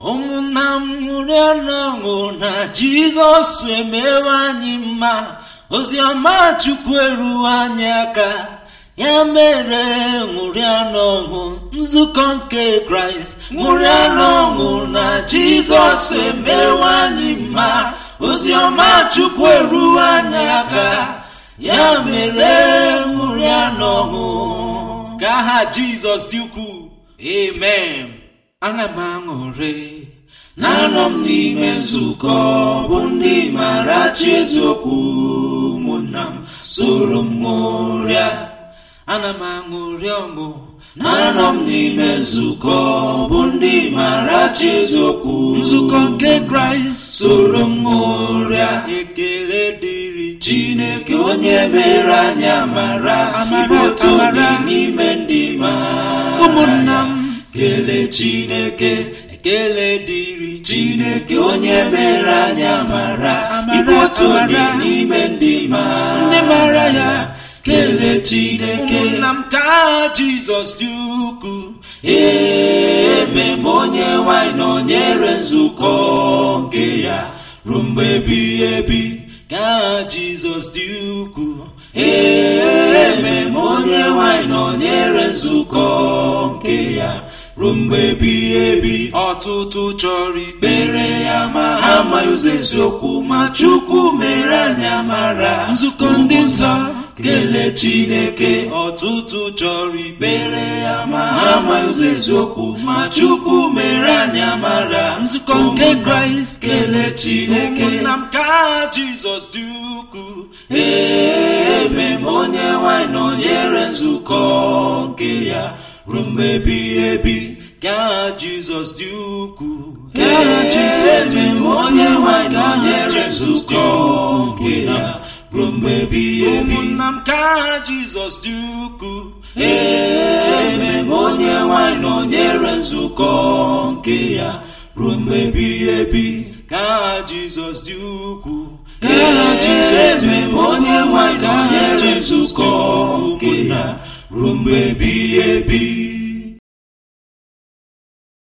ụmụnna m ṅụrịa n'ọṅụ na jizọs emewe anyị mma oziọma chukwu eruwe anyị aka ya mere ṅụrịa n'ọṅụ nzukọ nke kraịst ṅụrịa n'ọṅụ na jizọs emewe anyị mma oziọma chukwu eruwe anyị aka ya mere ṅụrịa n'ọṅụ ka aha jizọs dị ukwuu amen ana m aṅụrị na-anọ m n'ime nzukọ bụ ndị mara chi eziokwu ụmụnna m soro m ṅụrịa ana m aṅụrị ọṅụ na-anọ m n'ime nzukọ bụ ndị mara chi eziokwu nzukọ nke kraịst soro m ṅụrịa ekele dịrị chineke onye mere anyị amara ịbụ otu onye n'ime ndị ma ụmụnna m kelee chineke ekele dịrị chineke onye mere anyị amara ịbụ otu onye n'ime ndị ma ndị mara ya kelee chineke ụmụnna m ka jizọs dị ukwuu eme m onye nwanyị nọnyere nzukọ nke ya ruo mgbe ebighị ebi ka jizọs dị ukwuu eme m onye nwanyị nọnyere nzukọ nke ya ruo mgbe ebighị ebi ọtụtụ chọrọ ikpere ya ma ha amaghị ụzọ eziokwu ma chukwu mere anyị amara nzukọ ndị nsọ kelee chineke ọtụtụ chọrọ ikpere ya ma ha amaghị ụzọ eziokwu ma chukwu mere anyị amara nzukọ nke kraịst kelee chineke ụmụnna m ka jizọs dị ukwuu eme m onye nwanyị nọnyere nzukọ nke ya ruo mgbe ebighị ebi ka jizọs dị ukwuu ka jizọs dị onye nwanyị nọnyere nzukọ nke ya ruo mgbe ebighị ebi ụmụnna m ka jizọs dị ukwuu eme m onye nwanyị nọnyere nzukọ nke ya ruo mgbe ebighị ebi ka jizọs dị ukwuu ka jizọs dị onye nwanyị nọnyere nzukọ nke ya ruo mgbe ebighị ebi